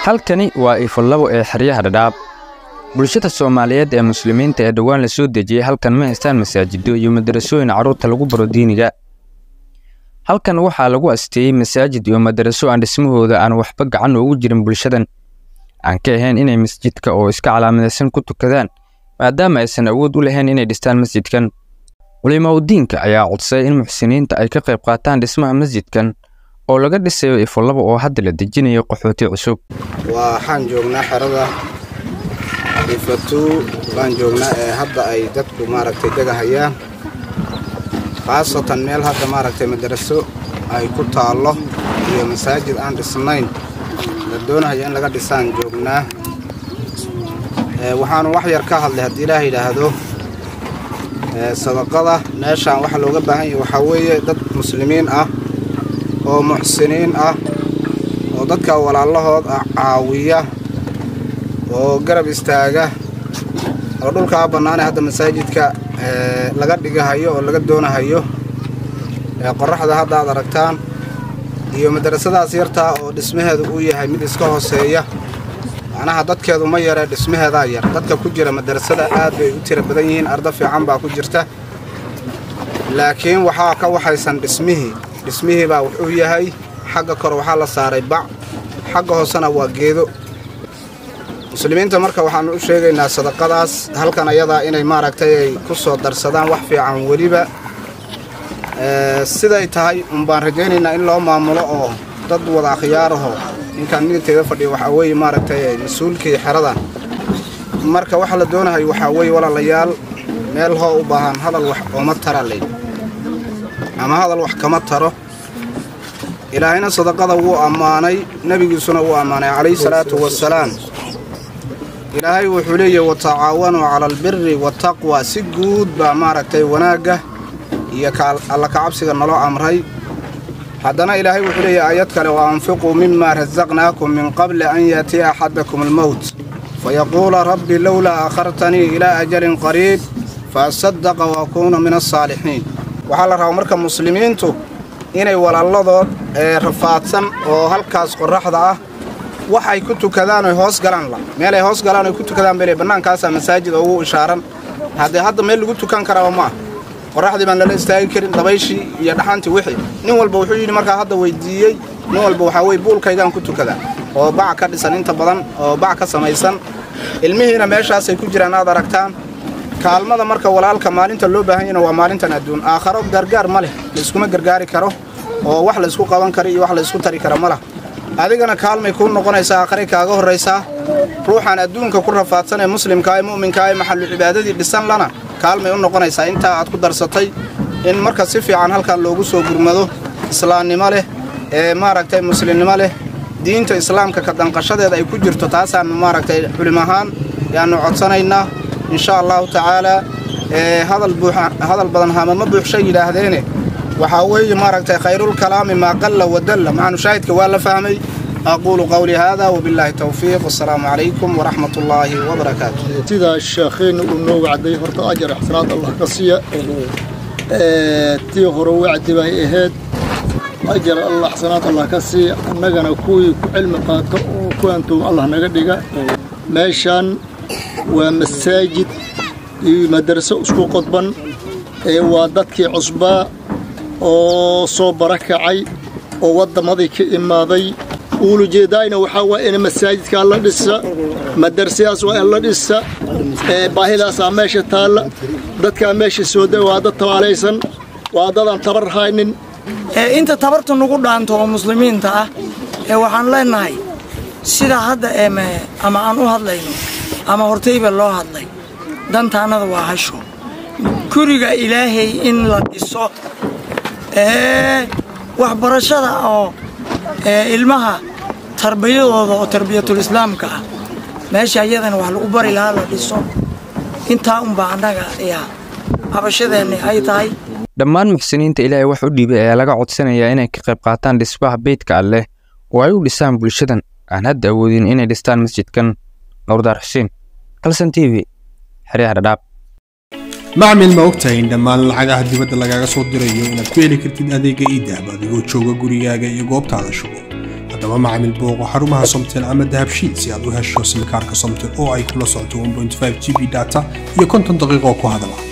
halkani waa ifallabo ee xeryaha dhadhaab bulshada soomaaliyeed ee muslimiinta ee dhowaan la soo dejiyey halkan ma haystaan masaajido iyo madarasooyin carruurta lagu baro diiniga halkan waxaa lagu asteeyey masaajid iyo madaraso aan dhismahooda aan waxba gacan ugu jirin bulshadan aan ka ahayn inay masjidka oo iska calaamadaysan ku tukadaan maadaama aysan awood u lahayn inay dhistaan masjidkan culimaudiinka ayaa codsay in muxsiniinta ay ka qayb qaataan dhismaha masjidkan oo laga dhisayo ifallabo oo hadda la dejinayo qaxooti cusub waxaan joognaa xerada ifatuu baan joognaa ee hadda ay dadku maaragtay degahayaan khaasatan meel hadda maaragtay madaraso ay ku taallo iyo masaajid aan dhisnayn la doonahaya in laga dhisaan joognaa waxaanu wax yar ka hadlay haddii ilaah yidhaahdo sadaqada meeshaan waxa looga baahan yahay waxaa weeye dad muslimiin ah oo muxsiniin ah oo dadka walaalahood ah caawiya oo garab istaaga oo dhulkaa bannaanee hadda masaajidka laga dhigahayo oo laga doonahayo qoraxda hadda aad aragtaan iyo madarasadaas yartaa oo dhismaheedu uu yahay mid iska hooseeya macnaha dadkeedu ma yaree dhismaheedaa yar dadka ku jira madarasada aad bay u tira badan yihiin arda fiican baa ku jirta laakiin waxaa ka waxaysan dhismihii dhismihii baa wuxuu yahay xagga kore waxaa la saaray bac xagga hoosena waa geedo muslimiinta marka waxaannu u sheegaynaa sadaqadaas halkan ayadaa inay maaragtay ay ku soo darsadaan wax fiican weliba siday tahay unbaan rajaynaynaa in loo maamulo oo dad wada akhyaaraho ninkaan midigteeda fadhiya waxaa weeye maaragtay mas-uulkii xeradan marka waxa la doonahayo waxaa weeye walaalayaal meel hoo u baahan hadal wax ooma tara ley ama hadal wax kama taro ilaahayna sadaqada wuu ammaanay nebigiisuna wuu ammaanay calayhi salaatu wasalaam ilaahay wuxuu leeyahy watacaawanuu cala albiri wataqwa si guud baa maaragtay wanaagga iyo alla kacabsiga naloo amray haddana ilaahay wuxuu leeyahy aayad kale wa anfiquu mima rasaqnaakum min qabli an yaatiya axadakum almowt fayaquula rabbi lowlaa akhartanii ilaa ajalin qariib fa asadaqa wa akuuna min alsaalixiin waxaa la rabaa marka muslimiintu inay walaaladood ee rafaadsan oo halkaas qorraxda ah waxay ku tukadaan oy hoos galaan la meelay hoos galaan oy ku tukadaan bele bannaankaasaa masaajid ugu ishaaran haddee hadda meel lagu tukan karaaba ma ah qorraxdii baan lala istaagi karin dabayshii iyo dhaxantii wixii nin walba wuxuu yidhi markaa hadda weyddiiyey nin walba waxaa weye buulkaygaan ku tukadaa oo bac ka dhisan inta badan oo bac ka samaysan ilmihiina meeshaasay ku jiraan aad aragtaan kaalmada marka walaalka maalinta loo baahan yahna waa maalintan adduun aakharo gargaar ma leh layskuma gargaari karo oo wax laysku qaban kara iyo wax laysku tari kara ma lah adigana kaalmay kuu noqonaysaa aakharay kaaga horraysaa ruuxaan adduunka ku rafaadsan ee muslimkaa ee mu'minkaa ee maxallu cibaadadii dhisan lana kaalmay u noqonaysaa intaa aad ku darsatay in marka si fiican halkan loogu soo gurmado islaamnimo leh ee maaragtay muslimnimo leh diinta islaamka ka danqashadeeda ay ku jirto taasaannu maaragtay culim ahaan yaannu codsanaynaa insha allahu tacaalaa hadal badan hamama buuxshay yidhaahdeene waxaa weeye maaragtay khayrulkalaami maa qalla wadalla maxaanu shaahidka waa la fahmay aquulu qawlii haada wabilaahi towfiiq wasalaamu calaykum waraxmat ullaahi wabarakaatu sidaa sheekheenna uu noo wacday horta ajar ixsanaad allah ka siiya tii hore wacdi bay ahayd ajar allah ixsanaad allah ka siiya annagana kuwii ku cilmi qaato oo kuwantuu allah naga dhiga meeshaan waa masaajid iyo madaraso isku qodban ee waa dadkii cusbaa oo soo barakacay oo waddamadii ka imaaday uulujeedaayna waxaa waa in masaajidkaa la dhisa madarasadaas waa in la dhisa baahidaasaa meesha taalla dadkaa meesha sooda waa dad tabaalaysan waa dadaan tabar haynin inta tabarta nugu dhaanto oo muslimiinta ah ee waxaan leennahay sidaa hadda eeme ama aan u hadlayno ama hortayba loo hadlay dantaannada waa hasho guriga ilaahay in la dhiso waxbarashada oo ilmaha tarbiyadooda oo tarbiyatul islaamka ah meesha iyadana wax lagu bari lahaa la dhiso intaa unbaa annaga ayaa habashadeenni ay tahay dhammaan muxsiniinta ilaahay wax u dhiibay ayaa laga codsanayaa inay ka qayb qaataan dhismaha beydka alleh oo ay u dhisaan bulshadan aan hadda awoodin inay dhistaan masjidkan nowrdaar xuseen kalson t v xeryaha dhadhaab macmil ma ogtahay in dhammaan lacagaha dibadda lagaaga soo dirayo inaad ku heli kartid adeega iidahab adigoo jooga gurigaaga iyo goobtaada shugo haddaba macamil booqo xarumaha somtel ama dahabshiil si aad u hesho simikaarka somtel oo ay kula socoto 1.5 g b data iyo konton daqiiqo ku hadala